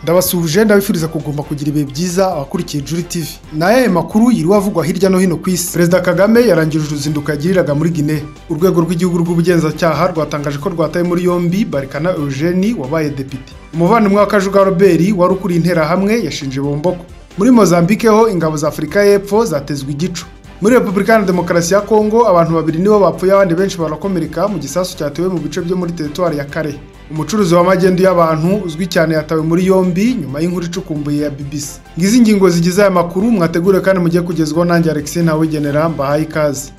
ndabasuhuje ndabifuriza kugomba kugira ibihe byiza abakurikiye Juri TV n'ayaye makuru yiriwe avugwa hirya no hino ku isi perezida kagame yarangije uruzinduko yagiriraga muri gine urwego rw'igihugu rw'ubugenzacyaha rwatangaje ko rwataye muri yombi barikana eugenie wabaye depite umuvandimwe wa kajuga robert wari ukuriye interahamwe yashinje bomboko muri mozambique ho ingabo za afurika y'epfo zatezwe igico muri repubulika iharanira demokarasi ya kongo abantu babiri nibo bapfuye abandi benshi barakomereka mu gisasu cyatewe mu bice byo muri teritwari ya kare umucuruzi w'amagendu y'abantu uzwi cyane yatawe muri yombi nyuma y'inkuru icukumbuye ya bbc ngizi ingingo zigize aya makuru mwategure kandi mujye kugezwaho nanjye alexis ntawigenera mbahaye ikaze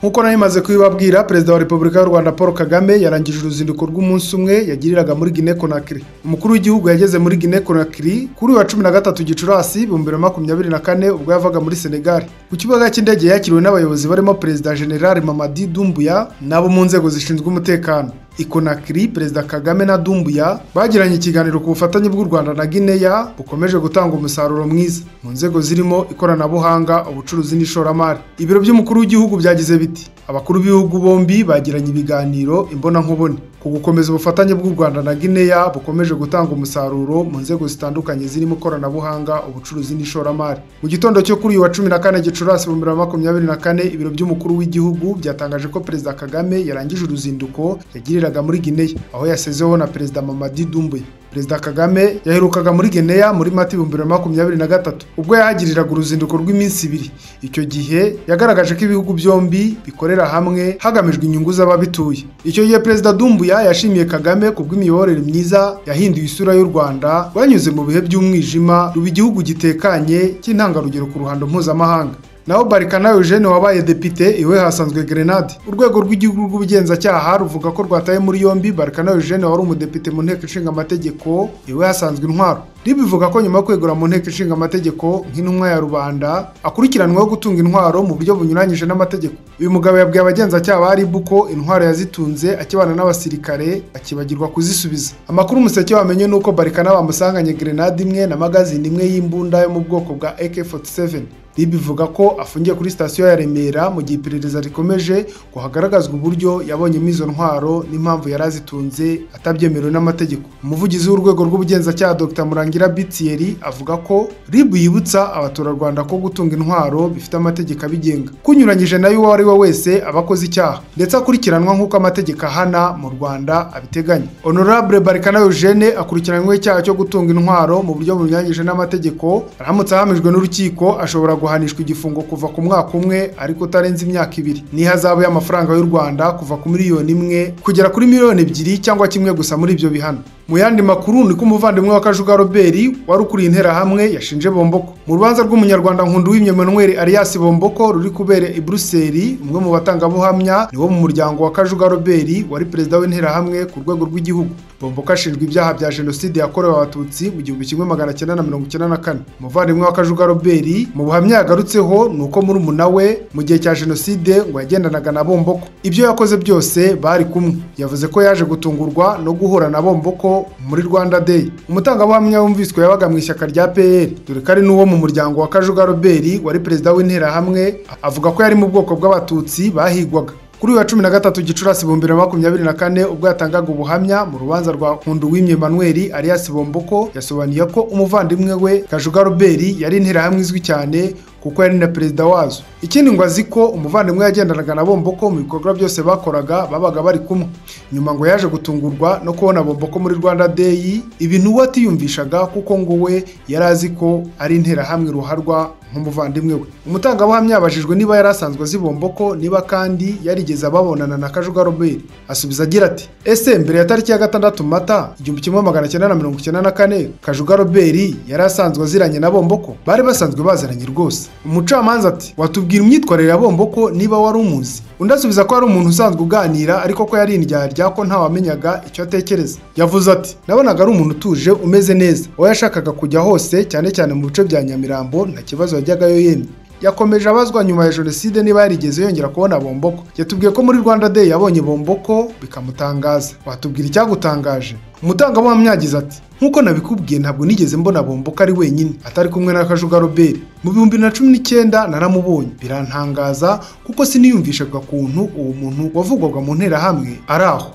nk'uko nari maze kubibabwira perezida wa repubulika y'u rwanda paul kagame yarangije uruzinduko rw'umunsi umwe yagiriraga muri gine konakiri umukuru w'igihugu yageze muri gine konakiri kuri wa cumi na gatatu gicurasi ibihumbi bibiri na makumyabiri na kane ubwo yavaga muri senegali ku kibuga cy'indege yakiriwe n'abayobozi barimo perezida general mamadi dumbuya n'abo mu nzego zishinzwe umutekano i konakiri perezida kagame na dumbuya bagiranye ikiganiro ku bufatanye bw'u rwanda na gineya bukomeje gutanga umusaruro mwiza mu nzego zirimo ikoranabuhanga ubucuruzi n'ishoramari ibiro by'umukuru w'igihugu byagize biti abakuru b'ibihugu bombi bagiranye ibiganiro imbonankubone ku gukomeza ubufatanye bw'u rwanda na gineya bukomeje gutanga umusaruro mu nzego zitandukanye zirimo ikoranabuhanga ubucuruzi n'ishoramari mu gitondo cyo kuri uyu wa cumi na kane gicurasi ibihumbi bibiri na makumyabiri na kane ibiro by'umukuru w'igihugu byatangaje ko perezida kagame yarangije uruzinduko yagirira muri gineya aho yasezeho na perezida mamadi dumbuye perezida kagame yaherukaga muri gineya muri mata ibihumbi bibiri na makumyabiri na gatatu ubwo yahagiriraga uruzinduko rw'iminsi ibiri icyo gihe yagaragaje ko ibihugu byombi bikorera hamwe hagamijwe inyungu z'ababituye icyo gihe perezida dumbuya yashimiye kagame ku bw'imiyoborere myiza yahinduye isura y'u rwanda rwanyuze mu bihe by'umwijima ruba igihugu gitekanye cy'intangarugero ku ruhando mpuzamahanga naho barikana eugene wabaye depite iwe hasanzwe grenade urwego rw'igihugu rw'ubugenzacyaha ruvuga ko rwataye muri yombi barikana eugene wari umudepite mu nteko ishinga amategeko iwe hasanzwe intwaro ribivuga ko nyuma yo kwegura mu nteko ishinga amategeko nk'intumwa ya rubanda akurikiranweho gutunga intwaro mu buryo bunyuranyije n'amategeko uyu mugabo yabwiye abagenzacyaha ba ribu ko intwaro yazitunze akibana n'abasirikare akibagirwa kuzisubiza amakuru umuseke wamenye ni uko barikana bamusanganye grenade imwe na magazine imwe y'imbunda yo mu bwoko bwa ak47 ribu ivuga ko afungiye kuri sitasiyo ya remera mu gihe iperereza rikomeje ngo hagaragazwe uburyo yabonyemo izo ntwaro n'impamvu yari azitunze atabyemerewe n'amategeko umuvugizi w'urwego rw'ubugenzacyaha dr murangi Ngira Bitiyeri avuga ko RIB yibutsa abaturarwanda ko gutunga intwaro bifite amategeko abigenga kunyuranyije nayo uwo ari we wese aba akoze icyaha ndetse akurikiranwa nk'uko amategeko ahana mu Rwanda abiteganya Honorable Barikana Eugene akurikiranyweho icyaha cyo gutunga intwaro mu buryo bunyuranyije n'amategeko aramutse ahamijwe n'urukiko ashobora guhanishwa igifungo kuva ku mwaka umwe ariko utarenze imyaka ibiri n'ihazabu y'amafaranga y'u Rwanda kuva ku miliyoni imwe kugera kuri miliyoni ebyiri cyangwa kimwe gusa muri ibyo bihano mu yandi makuru ni ko umuvandimwe wa kajuga robert wari ukuriye interahamwe yashinje bomboko mu rubanza rw'umunyarwanda nkundu wimye manuel arias bomboko ruri kubera i buruseli umwe mu batangabuhamya ni wo mu muryango wa kajuga robert wari perezida w'interahamwe ku rwego rw'igihugu bomboko ashinjwa ibyaha bya jenoside yakorewe abatutsi mu gihumbi kimwe magana cyenda na mirongo icyenda na kane umuvandimwe wa kajuga robert mu buhamya yagarutseho ni uko muri umuna we mu gihe cya jenoside ngo yagendanaga na bomboko ibyo yakoze byose bari kumwe yavuze ko yaje gutungurwa no guhura na bomboko muri Rwanda Day umutangabuhamya wumviswe yabaga mu ishyaka rya PL dore ko ari n'uwo mu muryango wa Kajuga Robert wari perezida w'interahamwe avuga ko yari mu bwoko bw'abatutsi bahigwaga kuri uyu wa cumi na gatatu gicurasi ibihumbi bibiri na makumyabiri na kane ubwo yatangaga ubuhamya mu rubanza rwa nkunduwimye manuel arias bomboko yasobanuye ko umuvandimwe we kajuga robert yari interahamwe izwi cyane kuko yari na perezida wazo ikindi ngo azi ko umuvandimwe yagendanaga na bomboko mu bikorwa byose bakoraga babaga bari kumwe nyuma ngo yaje gutungurwa no kubona bomboko muri rwanda day ibintu we atiyumvishaga kuko ngo we yari azi ko ari interahamwe ruharwa nk'umuvandimwe we umutangabuhamya yabajijwe niba yari asanzwe azi bomboko niba kandi yarigeze ababonana na kajuga robert asubiza agira ati ese mbere ya tariki ya gatandatu mata igihumbi kimwe magana cyenda na mirongo icyenda na kane kajuga robert yari asanzwe aziranye na bomboko bari basanzwe baziranye rwose umucamanza ati watubwira imyitwarire ya bomboko niba wari umuzi undi asubiza ko ari umuntu usanzwe uganira ariko ko yari indyarya ko ntawamenyaga icyo atekereza yavuze ati nabonaga ari umuntu utuje umeze neza aho yashakaga kujya hose cyane cyane mu bice bya nyamirambo nta kibazo yajyagayo yemye yakomeje abazwa nyuma ya jenoside niba yarigeze yongera kubona bomboko yatubwiye ko muri rwanda day yabonye bomboko bikamutangaza watubwira icyagutangaje umutangabuhamya yagize ati nk'uko nabikubwiye ntabwo nigeze mbona bomboko ari wenyine atari kumwe na kajuga robert mu bihumbi bibiri na cumi n'icyenda naramubonye birantangaza kuko siniyumvishaga kuntu uwo muntu wavugwaga mu nterahamwe ari aho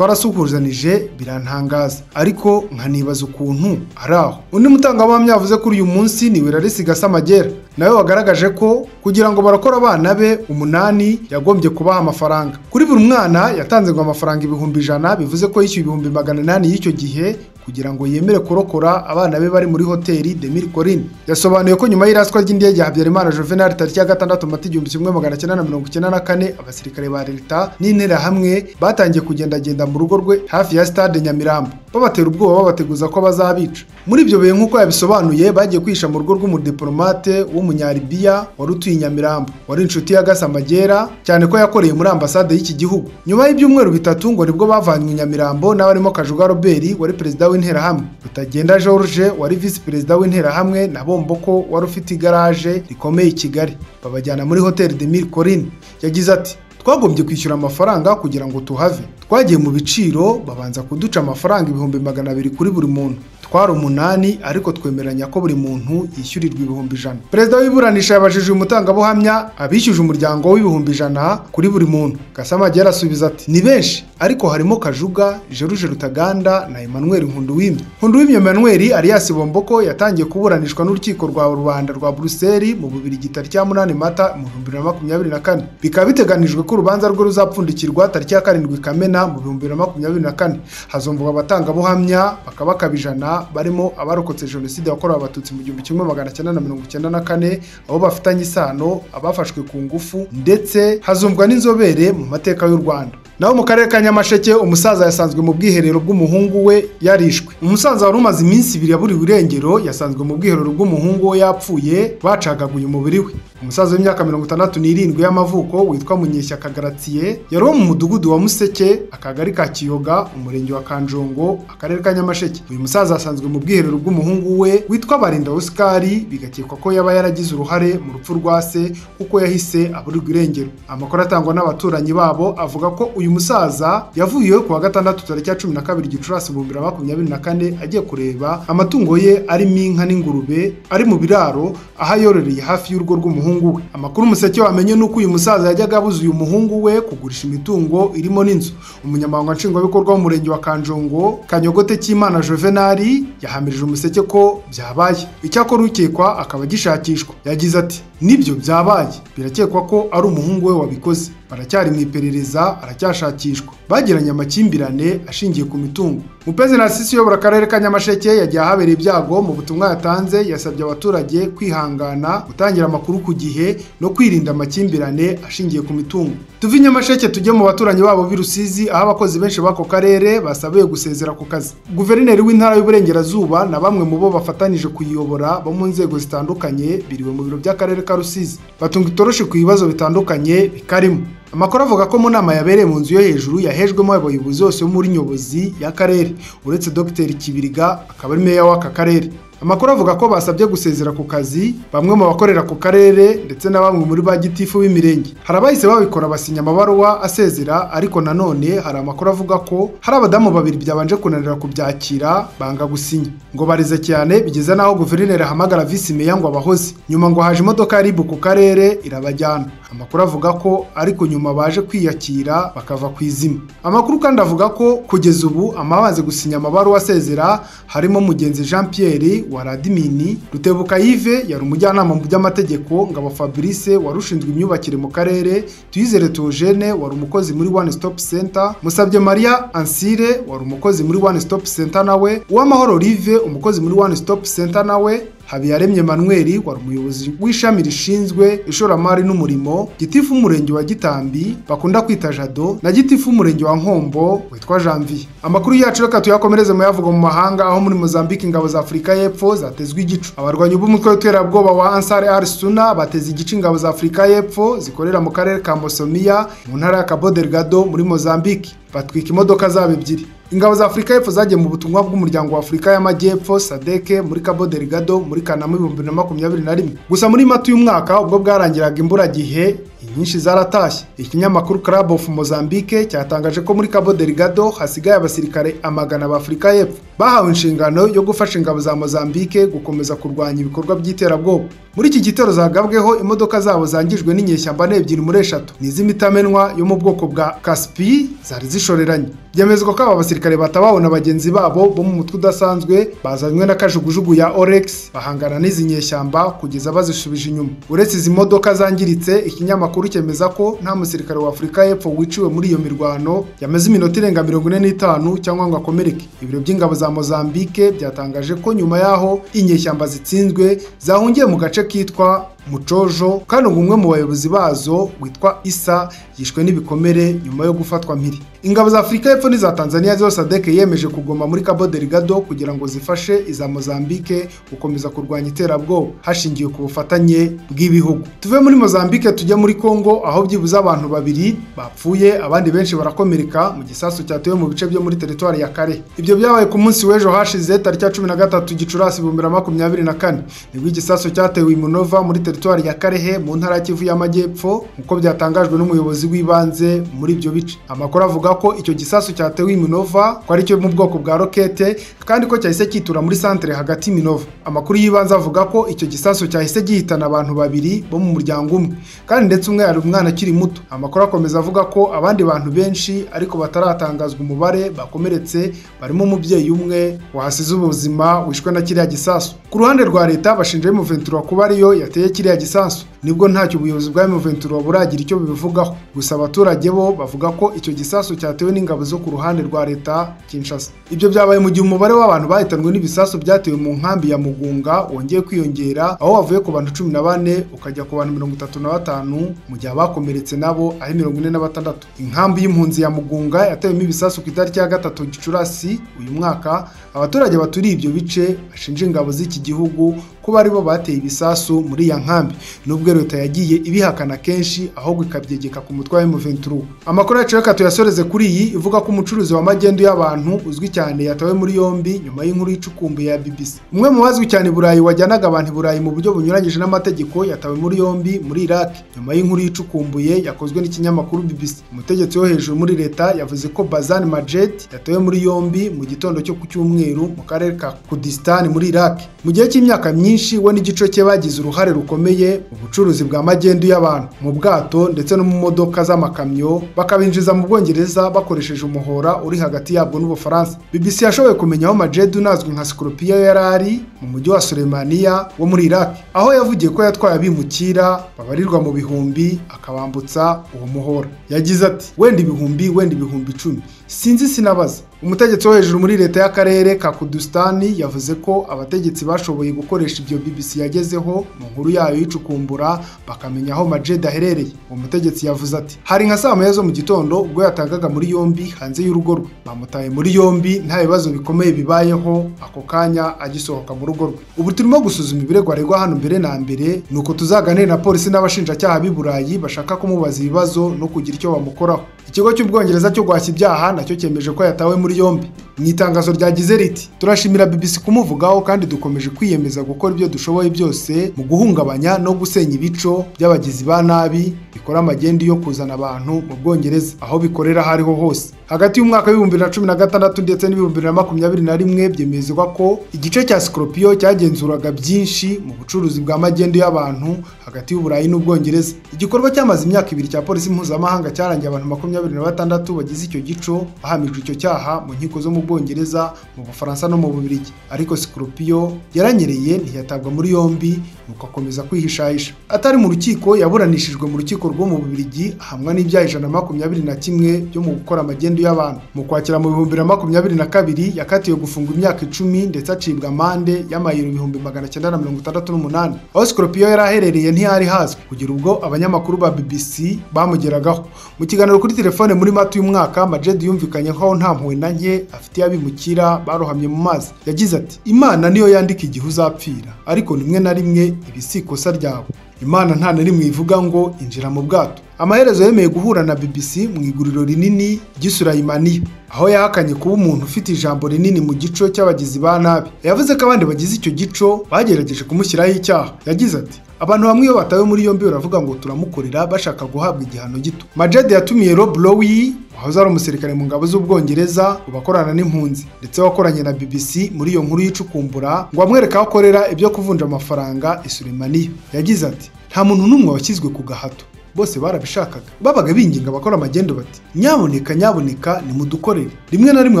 twarasuhuzanije birantangaza ariko nkanibaza ukuntu ari aho undi mutangabuhamya yavuze ko uyu munsi ni wirarisi gasamagera nawe wagaragaje ko kugira ngo barakora abana be umunani yagombye kubaha amafaranga kuri buri mwana yatanze ngo amafaranga ibihumbi ijana bivuze ko yishyuye ibihumbi magana inani y'icyo gihe kugira ngo yemere kurokora abana be bari muri hoteli Demir Corin yasobanuye ko nyuma y'iraswa ry'indege ya Habyarimana Juvenal tariki ya gatandatu mata igihumbi kimwe magana cyenda na mirongo icyenda na kane abasirikare ba leta n'interahamwe batangiye kugendagenda mu rugo rwe hafi ya stade Nyamirambo babatera ubwoba babateguza ko bazabica muri ibyo bihe nk'uko yabisobanuye bagiye kwihisha mu rugo rw'umudiplomate w'umunyaribiya wari utuye i Nyamirambo wari inshuti ya Gasamagera cyane ko yakoreye muri ambasade y'iki gihugu nyuma y'ibyumweru bitatu ngo nibwo bavanywe i Nyamirambo n'abarimo Kajuga Robert wari perezida w'interahamwe Rutagenda George wari visi perezida w'interahamwe na Bomboko wari ufite igaraje rikomeye i Kigali babajyana muri hoteli Demir Corin yagize ati twagombye kwishyura amafaranga kugira ngo tuhave twagiye mu biciro babanza kuduca amafaranga ibihumbi magana abiri kuri buri muntu twari umunani ariko twemeranya ko buri muntu yishyurirwa ibihumbi ijana perezida w'iburanisha yabajije uyu mutangabuhamya abishyuje umuryango w'ibihumbi ijana kuri buri muntu gasamage yarasubiza ati ni benshi ariko harimo kajuga jeruje rutaganda na emmanuel nkunduwimye nkunduwimye emmanuel alias bomboko yatangiye kuburanishwa n'urukiko rwa rubanda rwa buruseli mu bubiri gitari cya munani mata mu bihumbi bibiri na makumyabiri na kane bikaba biteganijwe ko urubanza rwe ruzapfundikirwa tariki ya karindwi kamena mu bihumbi bibiri na makumyabiri na kane hazumvwa abatangabuhamya bakabakaba ijana barimo abarokotse jenoside yakorewe abatutsi mu gihumbi kimwe magana cyenda na mirongo icyenda na kane abo bafitanye isano abafashwe ku ngufu ndetse hazumvwa n'inzobere mu mateka y'u rwanda naho mu karere ka nyamasheke umusaza yasanzwe mu bwiherero bw'umuhungu we yarishwe umusaza wari umaze iminsi ibiri yaburiwe irengero yasanzwe mu bwiherero bw'umuhungu we yapfuye bacagaguye umubiri we umusaza w'imyaka mirongo itandatu n'irindwi y'amavuko witwa munyeshyaka garatiye yari uwo mu mudugudu wa museke akagari ka kiyoga umurenge wa kanjongo akarere ka nyamasheke uyu musaza yasanzwe mu bwiherero bw'umuhungu we witwa barinda osikari bigakekwa ko yaba yaragize uruhare mu rupfu rwa se kuko yahise aburirwa irengero amakuru atangwa n'abaturanyi babo avuga ko uyu uyu musaza yavuyeho kuwa gatandatu tariki ya cumi na kabiri gicurasi ibihumbi bibiri na makumyabiri na kane agiye kureba amatungo ye arimo inka n'ingurube ari mu biraro aho ayororeye hafi y'urugo rw'umuhungu we amakuru umuseke wamenye ni uko uyu musaza yajyaga abuza uyu muhungu we kugurisha imitungo irimo n'inzu umunyamabanga nshingwabikorwa w'umurenge wa kanjongo kanyogote cy'imana juvenali yahamirije umuseke ko byabaye icyakora ukekwa akaba agishakishwa yagize ati nibyo byabaye birakekwa ko ari umuhungu we wabikoze baracyari mu iperereza aracyashakishwa bagiranye amakimbirane ashingiye ku mitungo mupezi nasisi uyobora akarere ka nyamasheke yagiye ahabereye ibyago mu butumwa yatanze yasabye abaturage kwihangana gutangira amakuru ku gihe no kwirinda amakimbirane ashingiye ku mitungo tuve nyamasheke tujye mu baturanyi babo b'i rusizi aho abakozi benshi b'ako karere basabiwe gusezera ku kazi guverineri w'intara y'uburengerazuba na bamwe mu bo bafatanije kuyiyobora bo mu nzego zitandukanye biriwe mu biro by'akarere ka rusizi batunga itoroshi ku bibazo bitandukanye bikarimo amakuru avuga ko mu nama yabereye mu nzu yo hejuru yahejwemo abayobozi bose bo muri nyobozi y'akarere uretse dr kibiriga akaba ari meya w'aka karere amakuru avuga ko basabye gusezera ku kazi bamwe mu bakorera ku karere ndetse na bamwe muri ba gitifu b'imirenge hari abahise babikora basinya amabaruwa asezera ariko nanone hari amakuru avuga ko hari abadamu babiri byabanje kunanira kubyakira banga gusinya ngo barize cyane bigeze n'aho guverineri ahamagara visi meya ngo abahoze nyuma ngo haje imodoka ya ribu ku karere irabajyana amakuru avuga ko ariko nyuma baje kwiyakira bakava ku izima amakuru kandi avuga ko kugeza ubu amabanze gusinya amabaruwa asezera harimo mugenzi jean pierre wa radimini rutebuka yive yari umujyanama mu by'amategeko ngabo fabrice wari ushinzwe imyubakire mu karere tuyizere teogene wari umukozi muri one stop center musabye maria ansire wari umukozi muri one stop center nawe uwamahoro rive umukozi muri one stop center nawe habiyaremye manuel wari umuyobozi w'ishami rishinzwe ishoramari n'umurimo gitifu umurenge wa gitambi bakunda kwita jado na gitifu umurenge wa nkombo witwa janvier amakuru yacu reka tuyakomereze mu yavugwa mu mahanga aho muri mozambique ingabo za afurika y'epfo zatezwe igicu abarwanyi b'umutwe w'iterabwoba wa ansare al suna bateze igice ingabo za afurika y'epfo zikorera mu karere ka mosomiya mu ntara ya cabo delgado muri mozambique batwika imodoka zabo ebyiri ingabo za afurika y'epfo zagiye mu butumwa bw'umuryango wa afurika y'amajyepfo sadeke muri cabo delgado muri kanama ibihumbi bibiri na makumyabiri na rimwe gusa muri mata uyu mwaka ubwo bwarangiraga imburagihe inyinshi zaratashye ikinyamakuru club of mozambique cyatangaje ko muri cabo delgado hasigaye abasirikare amagana ba afurika y'epfo bahawe inshingano yo gufasha ingabo za mozambique gukomeza kurwanya ibikorwa by'iterabwoba muri iki gitero zagabweho imodoka zabo zangijwe n'inyeshyamba n'ebyiri muri eshatu ni iz'imitamenwa yo mu bwoko bwa kaspi zari zishoreranye byemezwa ko aba basirikare batabawe na bagenzi babo bo mu mutwe udasanzwe bazanywe na kajugujugu ya orex bahangana n'izi nyeshyamba kugeza bazisubije inyuma uretse izi modoka zangiritse ikinyamakuru cyemeza ko nta musirikare wa afurika y'epfo wiciwe muri iyo mirwano yamaze iminota irenga mirongo ine n'itanu cyangwa ngo akomereke ibiro by'ingabo za mozambique byatangaje ko nyuma yaho inyeshyamba zitsinzwe zahungiye mu gace kitwa mucojo kandi ngo umwe mu bayobozi bazo witwa isa yishwe n'ibikomere nyuma yo gufatwa mpiri ingabo za afurika y'epfo n'iza tanzania zose adeke yemeje kugoma muri cabo delgado kugira ngo zifashe iza mozambique gukomeza kurwanya iterabwoba hashingiwe ku bufatanye bw'ibihugu tuve muri mozambique tujye muri congo aho byibuze abantu babiri bapfuye abandi benshi barakomereka mu gisasu cyatewe mu bice byo muri teritwari ya kare ibyo byabaye ku munsi w'ejo hashize tariki ya cumi na gatatu gicurasi ibihumbi bibiri na makumyabiri na kane nibwo igisasu cyatewe i munova muri teritwari teritwari ya Karehe mu ntara y'Ikivu y'Amajyepfo nk'uko byatangajwe n'umuyobozi w'ibanze muri ibyo bice amakuru avuga ko icyo gisasu cyatewe i Minova ko ari cyo mu bwoko bwa rokete kandi ko cyahise cyitura muri santere hagati Minova amakuru y'ibanze avuga ko icyo gisasu cyahise gihitana abantu babiri bo mu muryango umwe kandi ndetse umwe yari umwana akiri muto amakuru akomeza avuga ko abandi bantu benshi ariko bataratangazwa umubare bakomeretse barimo umubyeyi umwe wahasize ubuzima wishwe na kiriya gisasu ku ruhande rwa leta bashinja M23 kuba ariyo yateye kiriya kiriya gisasu nibwo ntacyo ubuyobozi bwa M23 buragira icyo bivugaho gusa abaturage bo bavuga ko icyo gisasu cyatewe n'ingabo zo ku ruhande rwa leta Kinshasa ibyo byabaye mu gihe umubare w'abantu bahitanwe n'ibisasu byatewe mu nkambi ya Mugunga wongeye kwiyongera aho wavuye ku bantu 14 ukajya ku bantu 35 mu gihe abakomeretse nabo ari 46 inkambi y'impunzi ya Mugunga yatewemo ibisasu ku itariki ya gatatu Gicurasi uyu mwaka abaturage baturiye ibyo bice bashinja ingabo z'iki gihugu kuba aribo bateye ibisasu muri ya nkambi nubwo leta yagiye ibihakana kenshi ahubwo ikabyegeka ku mutwe wa M23 amakuru yacu reka tuyasoreze kuri iyi ivuga ko umucuruzi wa magendu y'abantu uzwi cyane yatawe muri yombi nyuma y'inkuru y'icukumbuye ya BBC umwe mu bazwi cyane Burayi wajyanaga abantu Burayi mu buryo bunyuranyije n'amategeko yatawe muri yombi muri Iraq nyuma y'inkuru y'icukumbuye yakozwe n'ikinyamakuru BBC umutegetsi wo hejuru muri leta yavuze ko Bazan Majed yatawe muri yombi mu gitondo cyo ku cyumweru mu karere ka Kurdistan muri Iraq mu gihe cy'imyaka myinshi we n'igice cye bagize uruhare rukomeye mu bucuruzi bwa magendu y'abantu mu bwato ndetse no mu modoka z'amakamyo bakabinjiza mu Bwongereza bakoresheje umuhora uri hagati yabwo n'Ubufaransa BBC yashoboye kumenya aho Majedu unazwi nka Scorpio yari ari mu mujyi wa Solemania wo muri Iraq aho yavugiye ko yatwaye abimukira babarirwa mu bihumbi akabambutsa uwo muhora yagize ati wenda ibihumbi wenda ibihumbi icumi sinzi sinabaza umutegetsi wo hejuru muri leta y'akarere ka Kurdistan yavuze ko abategetsi bashoboye gukoresha ibyo BBC yagezeho mu nkuru yayo yicukumbura bakamenya aho Majed aherereye uwo mutegetsi yavuze ati hari nka saa moya zo mu gitondo ubwo yatagaga muri yombi hanze y'urugo rwe bamutaye muri yombi nta bibazo bikomeye bibayeho ako kanya agisohoka mu rugo rwe ubu turimo gusuzuma ibirego aregwa hano mbere na mbere nuko tuzaganire na polisi n'abashinjacyaha b'i Burayi bashaka kumubaza ibibazo no kugira icyo bamukoraho ikigo cy'ubwongereza cyo guhashya ibyaha nacyo cyemeje ko yatawe muri yombi mu itangazo ryagize riti turashimira BBC kumuvugaho kandi dukomeje kwiyemeza gukora ibyo dushoboye byose mu guhungabanya no gusenya ibico by'abagizi ba nabi bikora amagendu yo kuzana abantu mu Bwongereza aho bikorera aho ariho hose hagati y'umwaka w'ibihumbi bibiri na cumi na gatandatu ndetse n'ibihumbi bibiri na makumyabiri na rimwe byemezwa ko igice cya Scorpio cyagenzuraga byinshi mu bucuruzi bwa magendu y'abantu hagati y'Uburayi n'Ubwongereza igikorwa cyamaze imyaka ibiri cya polisi mpuzamahanga cyarangiye abantu makumyabiri na batandatu bagize icyo gico bahamijwe icyo cyaha mu nkiko zo mu Bwongereza mu Bufaransa no mu Bubiligi ariko Scorpio yaranyereye ntiyatabwa muri yombi nuko akomeza kwihishahisha atari mu rukiko yaburanishijwe mu rukiko rwo mu Bubiligi ahamwa n'ibyaha ijana na makumyabiri na kimwe byo mu gukora amagendu y'abantu mu kwakira mu bihumbi bibiri na makumyabiri na kabiri yakatiwe gufungwa imyaka icumi ndetse acibwa amande y'amayero ibihumbi magana cyenda na mirongo itandatu n'umunani aho Scorpio yari aherereye ntiyari hazwi kugera ubwo abanyamakuru ba BBC bamugeragaho mu kiganiro kuri telefone muri Mata uyu mwaka Majed yumvikanye ko nta mpuhwe na nke afitiye abimukira barohamye mu mazi yagize ati imana niyo yandika igihe uzapfira ariko rimwe na rimwe ibi si ikosa ryawe imana nta na rimwe ivuga ngo injira mu bwato amaherezo yemeye guhura na BBC mu iguriro rinini ry'isurayimaniya aho yahakanye kuba umuntu ufite ijambo rinini mu gico cy'abagizi ba nabi yavuze ko abandi bagize icyo gico bagerageje kumushyiraho icyaha yagize ati abantu bamwe iyo batawe muri yombi baravuga ngo turamukorera bashaka guhabwa igihano gito majede yatumiye rob lowy wahoze ari umusirikare mu ngabo z'ubwongereza ubu akorana n'impunzi ndetse wakoranye na BBC muri iyo nkuru y'icukumbura ngo amwereke aho akorera ibyo kuvunja amafaranga isuremaniya yagize ati nta muntu n'umwe washyizwe ku gahato bose barabishakaga babaga binginga abakora amagendu bati nyaboneka nyaboneka nimudukorere rimwe na rimwe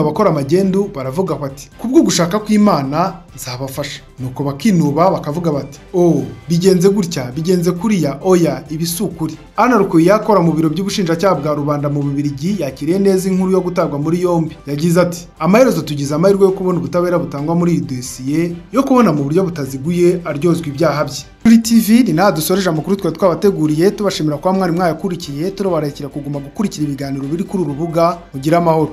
abakora amagendu baravuga bati kubwo gushaka kw'imana nzabafasha nuko bakinuba bakavuga bati oh bigenze gutya bigenze kuriya oya ibi si ukuri ana rukuye yakora mu biro by'ubushinjacyaha bwa rubanda mu bubirigi yakiriye neza inkuru yo gutabwa muri yombi yagize ati amaherezo tugize amahirwe yo kubona ubutabera butangwa muri iyi dosiye yo kubona mu buryo butaziguye aryozwa ibyaha bye kuri tv ni naha dusoreje amakuru twari twabateguriye tubashimira kuba mwari mwayakurikiye turobarekera kuguma gukurikira ibiganiro biri kuri uru rubuga mugire amahoro